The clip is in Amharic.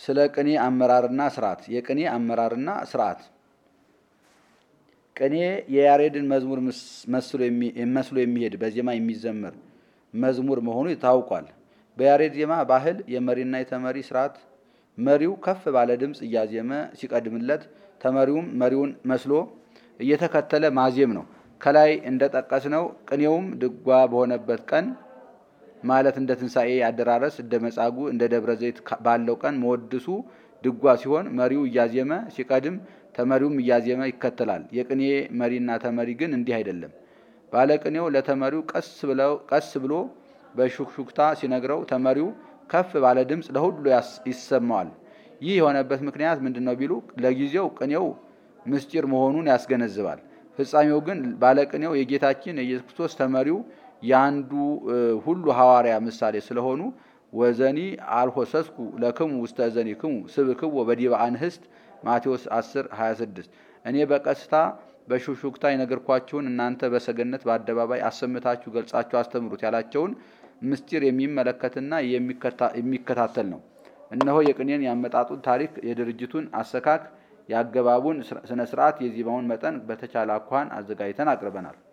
ስለ ቅኔ አመራርና ስርዓት የቅኔ አመራርና ስርዓት ቅኔ የያሬድን መዝሙር መስሎ የሚሄድ በዜማ የሚዘመር መዝሙር መሆኑ ታውቋል። በያሬድ ዜማ ባህል የመሪና የተመሪ ስርዓት መሪው ከፍ ባለ ድምፅ እያዜመ ሲቀድምለት ተመሪውም መሪውን መስሎ እየተከተለ ማዜም ነው። ከላይ እንደጠቀስነው ቅኔውም ድጓ በሆነበት ቀን ማለት እንደ ትንሣኤ አደራረስ እንደ መጻጉዕ እንደ ደብረ ዘይት ባለው ቀን መወድሱ ድጓ ሲሆን መሪው እያዜመ ሲቀድም ተመሪውም እያዜመ ይከተላል። የቅኔ መሪና ተመሪ ግን እንዲህ አይደለም። ባለቅኔው ለተመሪው ቀስ ብሎ በሹክሹክታ ሲነግረው ተመሪው ከፍ ባለ ድምፅ ለሁሉ ይሰማዋል። ይህ የሆነበት ምክንያት ምንድን ነው ቢሉ ለጊዜው ቅኔው ምስጢር መሆኑን ያስገነዝባል። ፍጻሜው ግን ባለቅኔው የጌታችን የኢየሱስ ክርስቶስ ተመሪው የአንዱ ሁሉ ሐዋርያ ምሳሌ ስለሆኑ ወዘኒ አልሆሰስኩ ለክሙ ውስተ እዘኒክሙ ስብክዎ በዲበ አንህስት ማቴዎስ 10 26 እኔ በቀስታ በሹክሹክታ የነገርኳችሁን እናንተ በሰገነት በአደባባይ አሰምታችሁ ገልጻችሁ አስተምሩት ያላቸውን ምስጢር የሚመለከትና የሚከታተል ነው። እነሆ የቅኔን ያመጣጡን ታሪክ፣ የድርጅቱን አሰካክ፣ የአገባቡን ስነ ስርዓት፣ የዜማውን መጠን በተቻለ አኳኋን አዘጋጅተን አቅርበናል።